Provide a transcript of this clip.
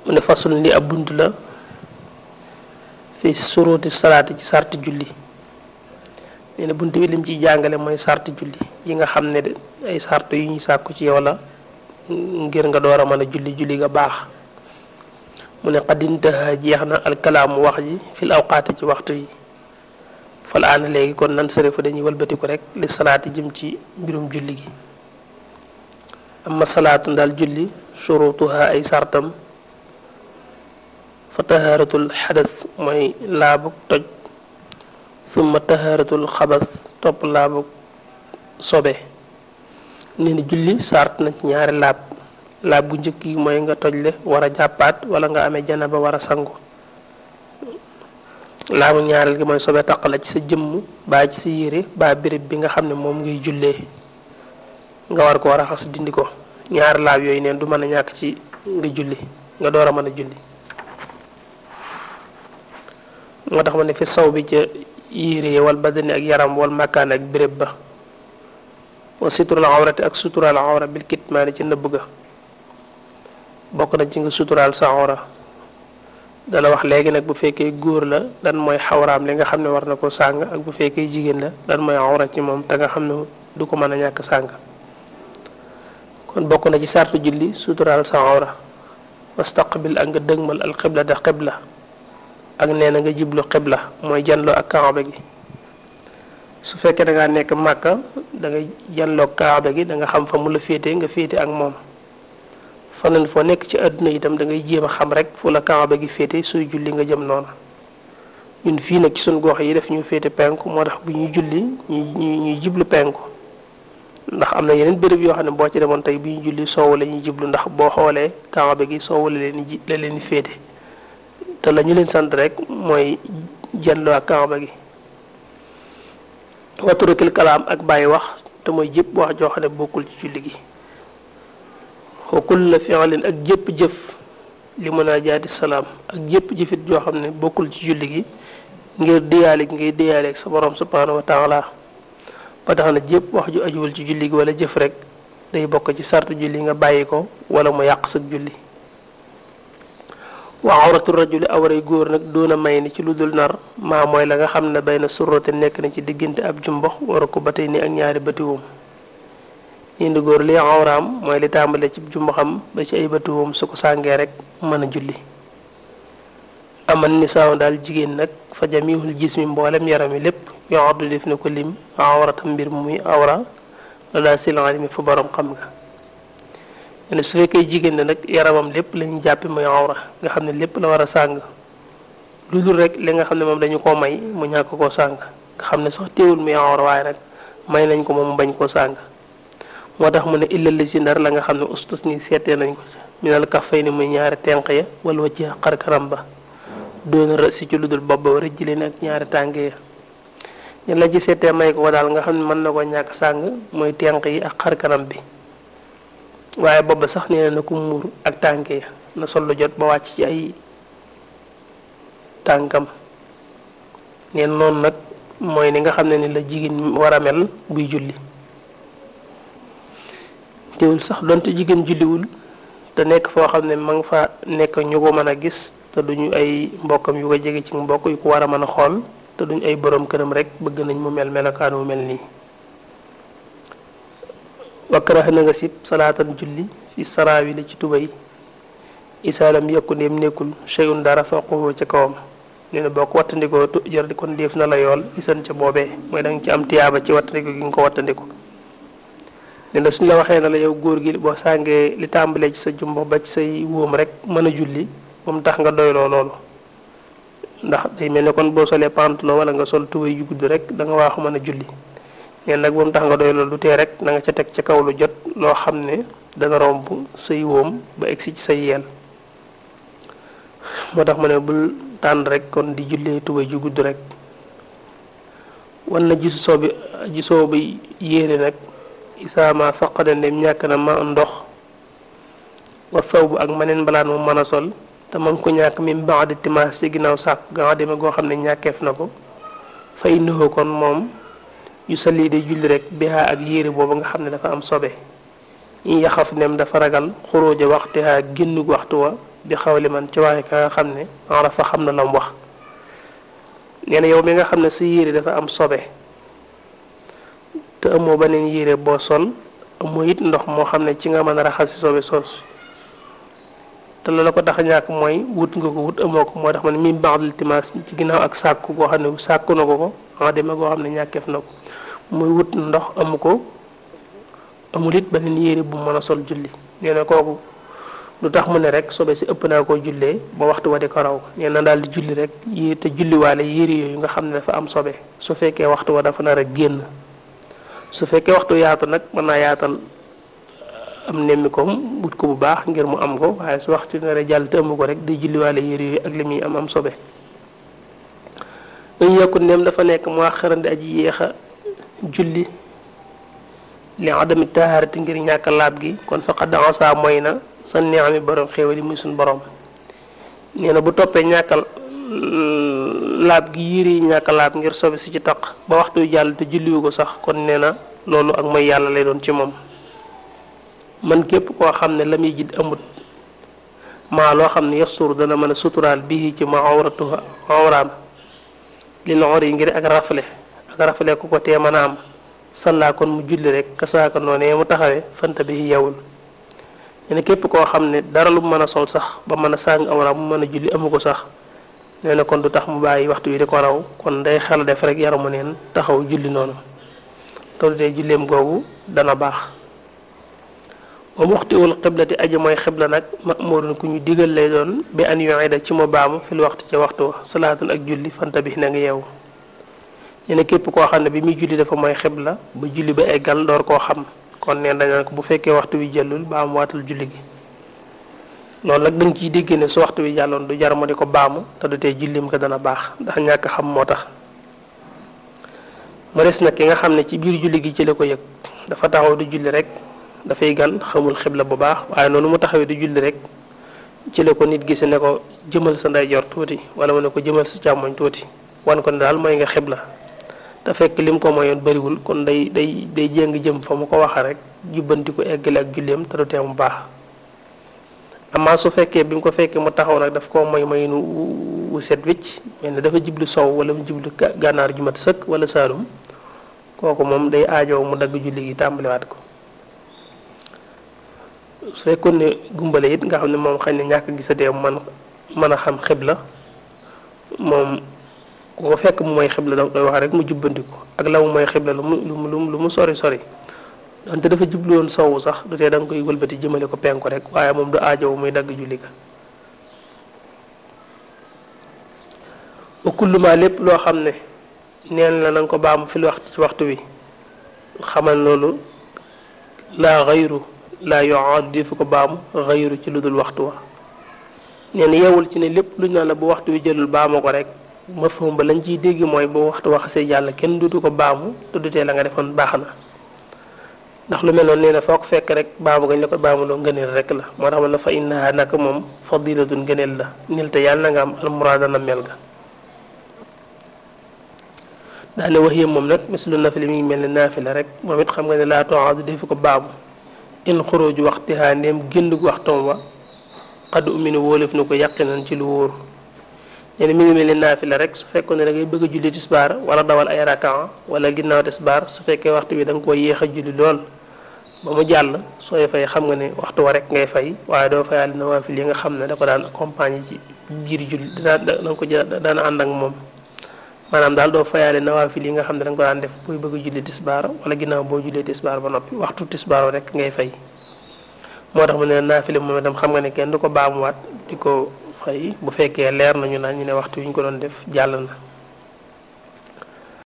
mu ne fasul li ab bunt la fi suruti salaati ci sarti julli nee na bunt bi lim ciy jàngale mooy sarti julli yi nga xam ne de ay sart yu ñu sàkku ci yow la ngir nga door a mën a julli julli nga baax mu ne xaddintaha jeex na alkalaamu wax ji fil awqaati ci waxtu yi fal aana léegi kon nan sërifa dañuy walbatiku rek li salaati jëm ci mbirum julli gi amma salaatu ndaal julli shurutuha ay sartam fa tahaaratul xadas mooy laabug toj summa tahaaratul xabas topp laabug sobe nee na julli sart na ci ñaari laab laab bu njëkk yi mooy nga tojle war a jàppaat wala nga amee janaba war a sangu laabu ñaareel gi mooy sobe taq la ci sa jëmm baa ci sa yére baa béréb bi nga xam ne moom ngay jullee nga war koo raxas dindi ko ñaari laab yooyu neen du mën a ñàkk ci nga julli nga door a mën a julli moo tax ma ne fi saw bi ca yére wal badani ak yaram wal makkaan ak béréb ba wa sutural awrati ak sutural awra bil kitmaani ci nëbb ga bokk na ci nga suturaal sa awra dana wax léegi nag bu fekkee góor la dan mooy xawraam li nga xam ne war na ko sàng ak bu fekkee jigéen la dan mooy awra ci moom te nga xam ne du ko mën a ñàkk sàng kon bokk na ci sartu julli suturaal sa awra wastaqbil ak nga dëgmal al xibla da xibla ak nee na nga jiblu xibla mooy janloo ak kaaba gi su fekkee da ngaa nekk màkka da nga janloo kaaba gi da nga xam fa mu la féete nga féete ak moom faneen foo nekk ci àdduna itam da ngay jéem a xam rek fu la kaaba gi féete suy julli nga jëm noonu ñun fii nag ci suñ gox yi def ñu féete penku moo tax bu ñuy julli ñuy ñuy jiblu penku ndax am na yeneen béréb yoo xam ne boo ci demoon tey bu ñuy julli soowu la ñuy jiblu ndax boo xoolee kaaba gi soowu la leen ji la leen féete te la ñu leen sant rek mooy janloo ak kaaba gi waturukil kalaam ak bàyyi wax te mooy jëpp wax joo xam ne bokkul ci julli gi wa kulla fi'lin ak jëpp jëf li munaajaati salaam ak jëpp jëfit joo xam ne bokkul ci julli gi ngir diyaale gi ngay diyaale ak sa borom subhaanahu wa taala ba tax na jëpp wax ju ajuwul ci julli gi wala jëf rek day bokk ci sartu julli nga bàyyi ko wala mu yàq sag julli wa awratu rajuli awray góor nag doona may ni ci lu dul nar maa mooy la nga xam ne bay na surrote nekk na ci diggante ab jumbox war a ko ba tey ni ak ñaari batiwoom indi góor li awraam mooy li tàmbale ci jumboxam ba ci ay batiwoom su ko sàngee rek mën a julli aman ni saaw daal jigéen nag fa jamihul jismi mboolem yaram yi lépp yoo addu def na ko lim awratam mbir mu muy awra la daa silan mi fu borom xam nga ne su fekkee jigéen ne nag yaramam lépp lañu jàppe muy awra nga xam ne lépp la war a sàng lu dul rek li nga xam ne moom dañu koo may mu ñàkk koo sàng nga xam ne sax téewul muy awra waaye nag may nañ ko moom mu bañ koo sàng moo tax mu ne illal li si ndar la nga xam ne ustus ni seetee nañ ko minal kafay ni muy ñaari tenq ya wala wacci xar kanam ba doona rë si ci lu dul bopp ba rëjj leen ak ñaari tànk ya ñen la ci seetee may ko daal nga xam ne mën na ko ñàkk sàng mooy tenq yi ak xar kanam bi waaye booba sax nee na ko muur ak tànk ya na sol lu jot ba wàcc ci ay tànkam neen noonu nag mooy ni nga xam ne ni la jigéen war a mel buy julli teewul sax donte jigéen julliwul te nekk foo xam ne ma nga fa nekk ñu ko mën a gis te duñu ay mbokkam yu ko jege ci mbokk yu ko war a mën a xool te duñu ay borom këram rek bëgg nañ mu mel melokaan mu mel nii wakkarax na nga sib salaatan julli fi saraawi la ci tubay isaalam yokku ndéem nekkul cheyun dara faqoo ca kawam nee na boo ko wattandikoo tu jër di kon def na la yool isan ca boobee mooy da nga ci am tiyaaba ci wattandiko gi nga ko wattandiku nee na suñ la waxee na la yow góor gi boo sàngee li tàmbalee ci sa jumbo ba ci say wóom rek mën a julli moom tax nga doyloo loolu ndax day mel ne kon boo solee pantalon wala nga sol tubay ju gudd rek da nga waaxu mën a julli neen nag moom tax nga doy loolu du tee rek na nga ca teg ca kaw lu jot loo xam ne dana romb say wóom ba egsi ci say yeel moo tax ma ne bul tànn rek kon di jullee tubay ju gudd rek wan na gisu soo bi gisoo bi yéene nag isaama faqada ndem ñàkk na ma ndox wa saw bu ak maneen mbalaan mu mën a sol te ma ngi ko ñàkk mi baax di timaas ci ginnaaw sàkku ga nga demee goo xam ne ñàkkeef na ko fa innahu kon moom yu salli day julli rek bihaa ak yére boobu nga xam ne dafa am sobe yi yaxaf nem dafa ragal xuróoja waxtihaa génnug waxtu wa bi xawli man ci waxe ka nga xam ne arafa xam na la mu wax nee na yow mi nga xam ne sa yére dafa am sobe te amoo beneen yére boo sol amoo it ndox moo xam ne ci nga mën a raxasi sobe soos te la la ko tax a ñàkk mooy wut nga ko wut amoo ko moo tax ma ne mi baaxul timaas ci ginnaaw ak sàkku goo xam ne sàkku na ko ko en demee goo xam ne ñàkkeef na ko muy wut ndox amu ko amul it beneen yére bu mën a sol julli nee na kooku lu tax mu ne rek sobe si ëpp naa koo jullee ba waxtu wa di ko raw nee na daal di julli rek yi te julliwaale yére yooyu nga xam ne dafa am sobe su fekkee waxtu wa dafa nar a génn su fekkee waxtu yaatu nag mën naa yaatal am nemmi koom wut ko bu baax ngir mu am ko waaye su waxtu nar a jàll te amu ko rek di julliwaale yére yooyu ak li muy am am sobe dañu yokku ndem dafa nekk mu wax xërandi aji yéex a julli li adami taharati ngir ñàkk laab gi kon faqad asa mooy na sa neexami borom xéewal yi muy suñ borom nee na bu toppee ñàkkal laab gi yére yi ñàkk laab ngir sobe si ci taq ba waxtu jàll te julliwu ko sax kon nee na loolu ak mooy yàlla lay doon ci moom man képp koo xam ne la muy jid amut maa loo xam ne yasturu dana mën a suturaal bii ci ma awratu awraam li loxor yi ngir ak rafle ak rafle ku ko tee mën a am sallaa kon mu julli rek kasaaka noonee mu taxawee fanta bi yewul nee na képp koo xam ne dara lu mu mën a sol sax ba mën a sàng awra mu mën a julli amu ko sax nee na kon du tax mu bàyyi waxtu wi di ko raw kon day xel def rek yaramu neen taxaw julli noonu te tey julleem googu dana baax wa muxtiwul xiblati aji mooy xibla nag mamurun ku ñu digal lay doon bi an yuida ci mu baamu fil waxtu ci waxtu wa salaatun ak julli fanta bi na nga yeewu nee na képp koo xam ne bi muy julli dafa mooy xibla ba julli ba eggal door koo xam kon neen dañu ko bu fekkee waxtu wi jëllul baamu waatal julli gi loolu nag dañ ciy dégg ne su waxtu wi jàlloon du jar mu di ko baamu te du tee jullim ko dana baax ndax ñàkk xam moo tax mu des nag ki nga xam ne ci biir julli gi ci la ko yëg dafa taxaw di julli rek dafay gan xamul xibla bu baax waaye noonu mu taxawee di julli rek ci la ko nit gise ne ko jëmal sa ndeyjoor tuuti wala mu ne ko jëmal sa càmmoñ tuuti wan ko ne daal mooy nga xibla te fekk lim ko mayoon bëriwul kon day day day jéng jëm fa mu ko waxa rek jubbanti ko eggale ak julleem te du tee mu baax amaa su fekkee bi mu ko fekkee mu taxaw nag daf koo moy mayinu wu set wicc mel ne dafa jiblu sow wala mu jiblu gànnaar ju mat sëkk wala saalum kooku moom day aajow mu dagg julli gi tàmbaliwaat ko su fekkoon ne gumbale it nga xam ne moom xëy na ñàkk gisatee man mën a xam xibla moom ku ko fekk mu mooy xibla da koy wax rek mu jubbandiku ak la mu mooy xibla lu mu lu mu lu mu sori sori donte dafa jublu woon sowu sax du tee da nga koy wëlbati jëmale ko penku rek waaye moom du aajow muy dagg julli ga wa kulluma lépp loo xam ne neen la na nga ko baamu fil waxtu ci waxtu wi xamal loolu laa xayru laa yoaadu di fi ko baamu xayru ci lu dul waxtu wa nee na yeewul ci ne lépp lu ñu naan la bu waxtu wi jëlul baamu ko rek ma fam ba lañ ciy dégg mooy bu waxtu waxasee jàll kenn dutu ko baamu te dutee la nga defoon baax na ndax lu mel noonu nee na foo ko fekk rek baamu gañ la ko baamuloo ngëneel rek la moo tax ma la fa innaha naka moom fadilatun ngëneel la nil te yàlla na nga am almuraada na mel ga daane wax yëpp moom nag mislu nafili mi ngi mel ne naafila rek moom it xam nga ne laa toxaadu defi ko baamu in xuruju waxtihaa ndéem génn gu waxtoom wa xad uminu wóolef na ko yaqinan ci lu wóor nee na mi ngi mel ne naafila rek su fekkoon ne da ngay bëgg a julli tisbaar wala dawal ay rakaa wala ginnaaw tisbaar su fekkee waxtu bi da nga koo yéex a julli lool ba mu jàll sooy fay xam nga ne waxtu wa rek ngay fay waaye doo fayaale nawaafil yi nga xam ne da ko daan accompagner ci biir julli daan da nga ko daan ànd ak moom maanaam daal doo fayaale nawaafil yi nga xam ne da nga ko daan def booy bëgg a julli tisbaar wala ginnaaw boo jullee tisbaar ba noppi waxtu tisbaar rek ngay fay moo tax mu ne naafile moom itam xam nga ne kenn du ko baamuwaat di ko fay bu fekkee leer nañu naan ñu ne waxtu wi ñu ko doon def jàll na